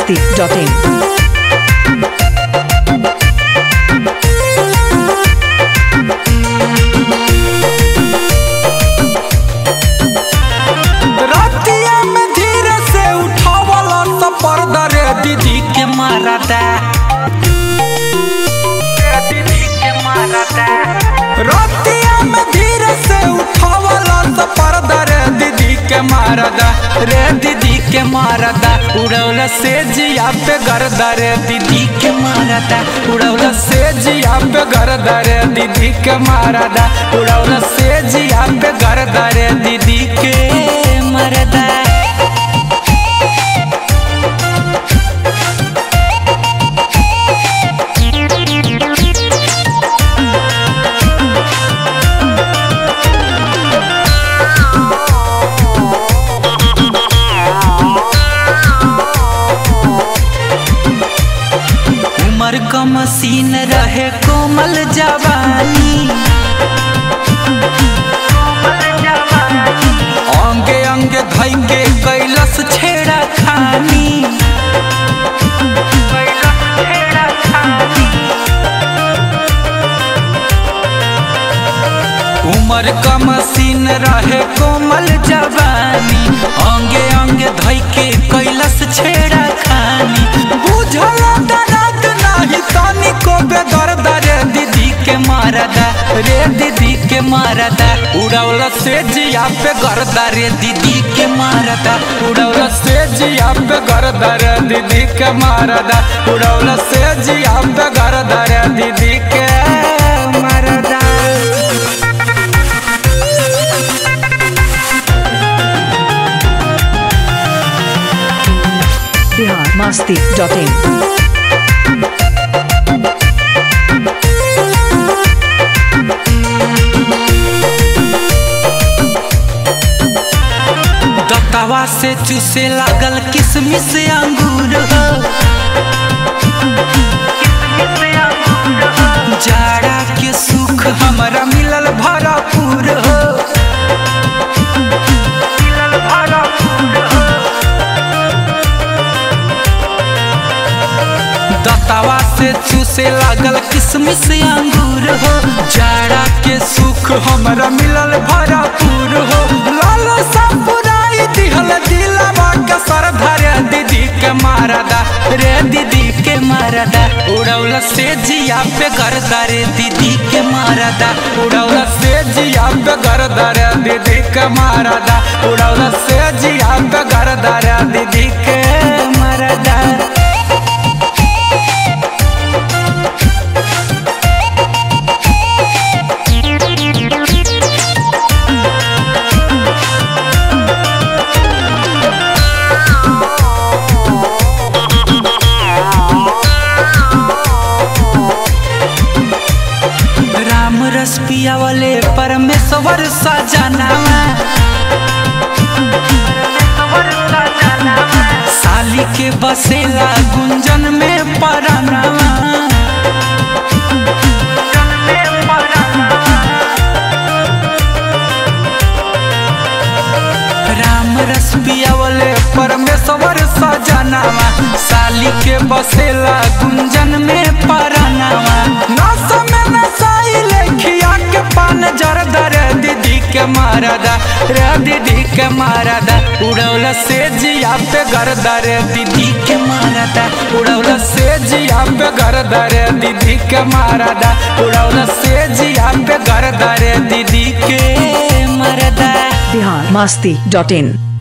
masti.in. रतिया में धीरे से उठावला त पर्दा रे दीदी के मारा दा दीदी के मारा दा रतिया में धीरे से उठावला त पर्दा रे दीदी के मारा दा रे दीदी के मारा दा उड़ौला से जिया पे गर्दा रे दीदी के मारा दा उड़ौला से जिया पे गर्दा रे दीदी के मारा दा उड़ौला से जिया पे गर्दा रे दीदी के मरदा उमर का मसीन रहे कोमल जवानी अंगे अंगे धैंगे कैलस छेड़ा खानी उमर का मसीन रहे कोमल जवानी अंगे अंगे धैके कैलस छेड़ा खानी बुझल दर्द नाही तनी को बेदर्द रे दीदी के मारदा रे दीदी के मारदा उड़ौला से जिया पे गर्दा रे दीदी के मारदा उड़ौला से जिया पे गर्दा रे दीदी के मारदा उड़ौला से जिया पे गर्दा रे दीदी के मारदा Bihar masti.in. दत्तावा से चूसे लागल किसमिस अंगूर हो जाड़ा के सुख हमरा मिलल भरपूर हो दत्तावा से चूसे लागल किसमिस अंगूर हो जाड़ा के सुख हमरा मिलल भरपूर हो लाल सपुराई दिहल दिलवा के सर धरे दीदी के मारदा रे दीदी के मारदा उड़ौला से जिया पे गर्दा रे दीदी के मारदा उड़ौला से जिया पे गर्दा रे दीदी के मारदा उड़ौला से जिया पे गर्दा रे दीदी के मारदा राम रस पिया वाले परमेश्वर सजनावा साली के बसेला गुंजन में परनावा राम रस पिया वाले परमेश्वर सजनावा साली के बसेला गुंजन में परनावा नस में नसाई लेखिया के पान जरदा रे दीदी के मारदा रे दीदी के मारदा उड़ौला से जिया पे गर्दा रे दीदी के मारदा उड़ौला से जिया पे गर्दा रे दीदी के मारदा उड़ौला से जिया पे गर्दा रे दीदी के मारदा Bihar masti.in.